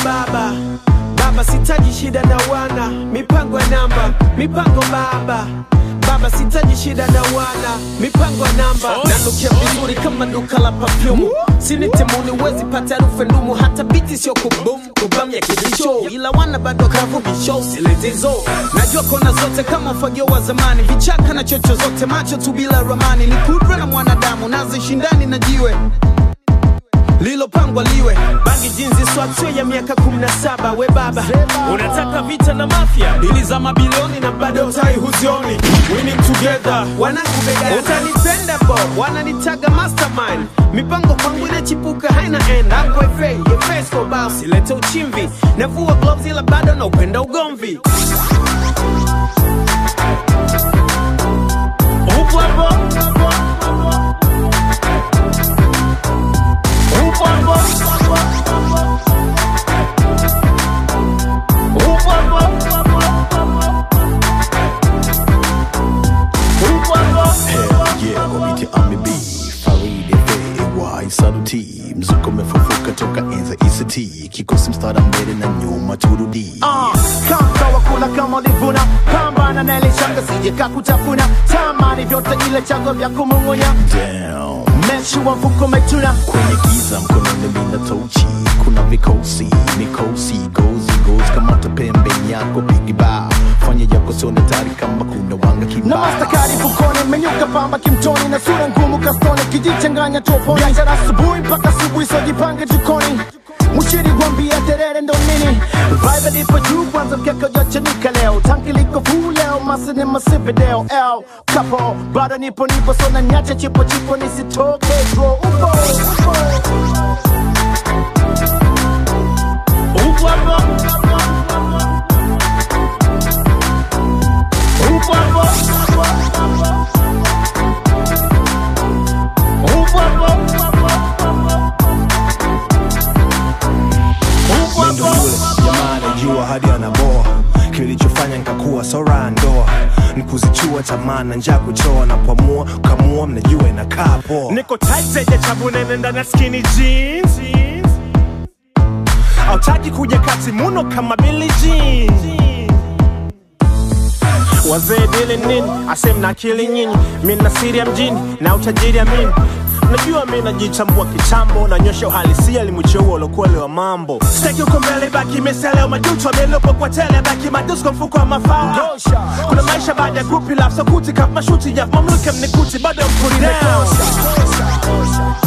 baba baba sitaji shida na wana mipango ya namba mipango baba baba sitaji shida na wana mipango ya namba nanukia vizuri kama duka la pafyumu sinitemuni wezi pata harufu ya ndumu hata biti sio kubum kubam ya kibisho ila wana bado kavu bisho siletizo najua kona zote kama ufagio wa zamani vichaka na chocho zote macho tu bila ramani ni kudra na mwanadamu nazishindani na jiwe lilopangwa liwe bangi jinzi swatio ya miaka 17 we baba unataka vita na mafia dili za mabilioni na bado tai huzioni winning together wanakubega utanipenda bo wananitaga mastermind mipango kwangu inachipuka haina end hapo fa your face for bow silete uchimvi navua gloves ila bado na upenda ugomvi upo hapo upo hapo upo hapo upo hapo Hell yeah, wabiti amibi Faridi FAY Saluti Mzuko umefufuka toka enza ICT Kikosi mstara mbele na nyuma turudi kama wakula kama ulivuna pambana na ile shanga sije kakutafuna tamani vyote ile chango vya kumung'unya Damn meshi wa mfuko umetuna kwenye giza mkononi mina tochi kuna vikosi mikosi gozi gozi kamata pembeni yako pigiba fanya yako sione tari kama kuna wanga na kibao mastakari fukoni menyuka pamba kimtoni na sura ngumu kastoni kijichanganya toponi biashara asubuhi mpaka asubuhi sojipange jikoni mushiri gwambia terere ndo nini vibe lipo juu kwanza mkeka ujachanika leo tanki liko fuu leo masini masipideo el kapo bado nipo nipo sona nyacha chipo chipo nisitoke bro upo upo upo hapo upo hapo upo hapo upo Ndo hapo yule jamaa anajua hadi anaboa kilichofanya nikakuwa sora ndoa nikuzichua tamaa na njaa kuchoa na kuamua kamua mnajua inakaa poa niko tight zenye chabu nene ndani ya skinny jeans autaki kuja kati muno kama Billie Jean wazee dili nini asem na akili nyinyi mi na siri ya mjini na utajiri amini najua mi najichambua kichambo nanyosha uhalisia limucheua ulokuele wa mambo steki uko mbele baki meseleo majuto amelopo kwa tele baki madusko mfuko wa mafao kuna maisha baada ya grupi laf sokuti kap mashuti ya mamluke mnikuti bado mkuri down